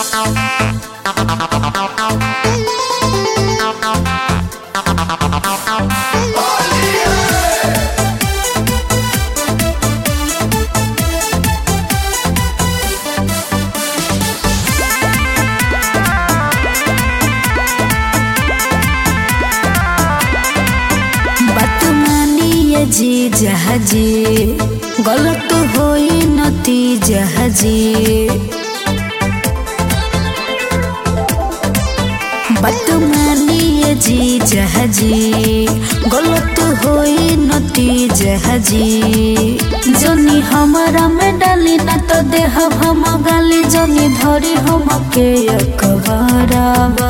बात मानिए जी जहाजी गलत होई नती जहाजी बात मानिए जी जहाजी गलत होई नती जहाजी जनी हमारा में डाली ना तो देह हम गाली जनी धरी हम के अखबारावा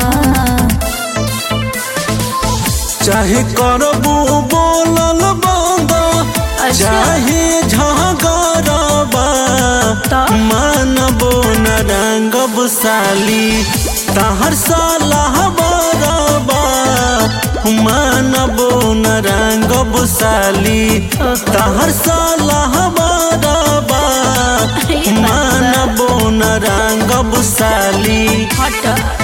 चाहे करबू बोलल बंद चाहे झगड़बा मानबो न रंगब साली तहर सलाह बरबा मानबो न रंगब साली तहर सलाह बरबा मानबो न रंगब साली हट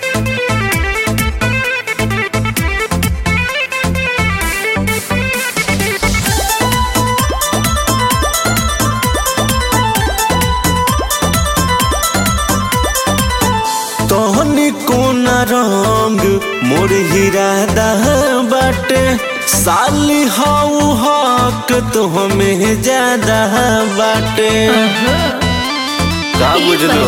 तोहनी कोन रंग मोर हीरा दह बाटे साली हाउ हक तो हमें ज्यादा बाटे का बुझलो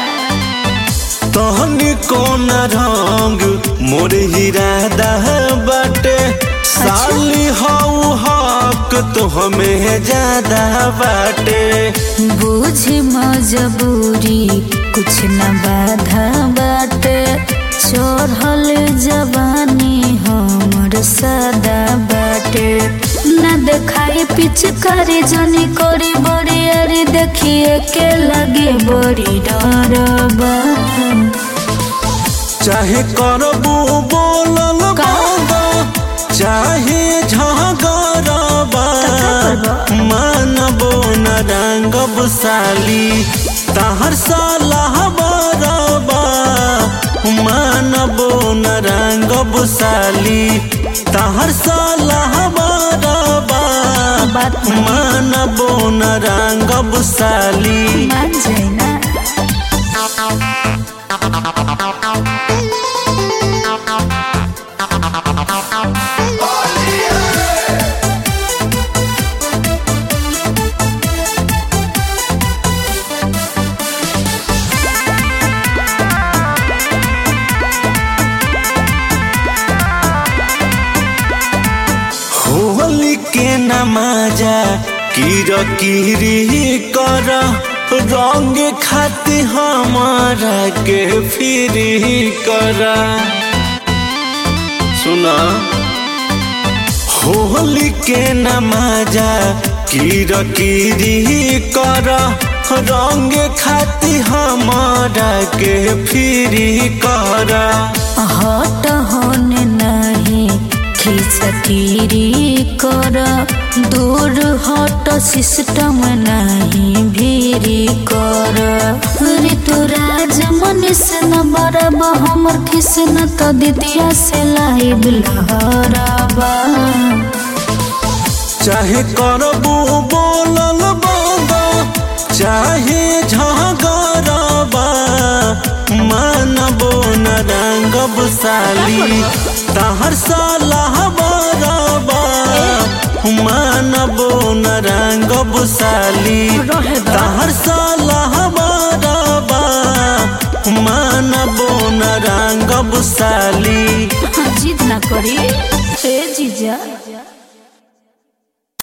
तोहनी कोन रंग मोर हीरा दह बाटे साली हाउ हक तो हमें ज्यादा बाटे बुझी मजबूरी कुछ न बाधा बाटे चढ़ल जवानी हमर सदा बाटे न देखाई पिछ करे जनी करी बड़ी अरे देखिए के लगे बड़ी डरबा चाहे करबू बोलल बंद चाहे झगड़बा मानबो न रंगब साली तहर सलाह बरबा मानबो न रंगब साली तहर सलाह बरबा बात मानबो न रंगब साली मान जाए ना होली के नमाजा कीर कीरी कर रंग खाती हमारा के फिरी कर सुना होली के नमाजा कीर कीरी कर रंग खाती हमारा के फिरी कर हट होने नहीं खिचकीरी कर दूर हट सिस्टम नहीं भीरी कर ऋतुराज मनीष न बरब हमर खिस न तो दितिया से लाइब लहरबा चाहे करबू बोलल बंद चाहे झगड़बा मानबो न रंगब साली तहर सलाह बरबा मानबो न रंगब साली तहर सलाह बरबा मानबो न रंगब साली जिद ना करी ए जीजा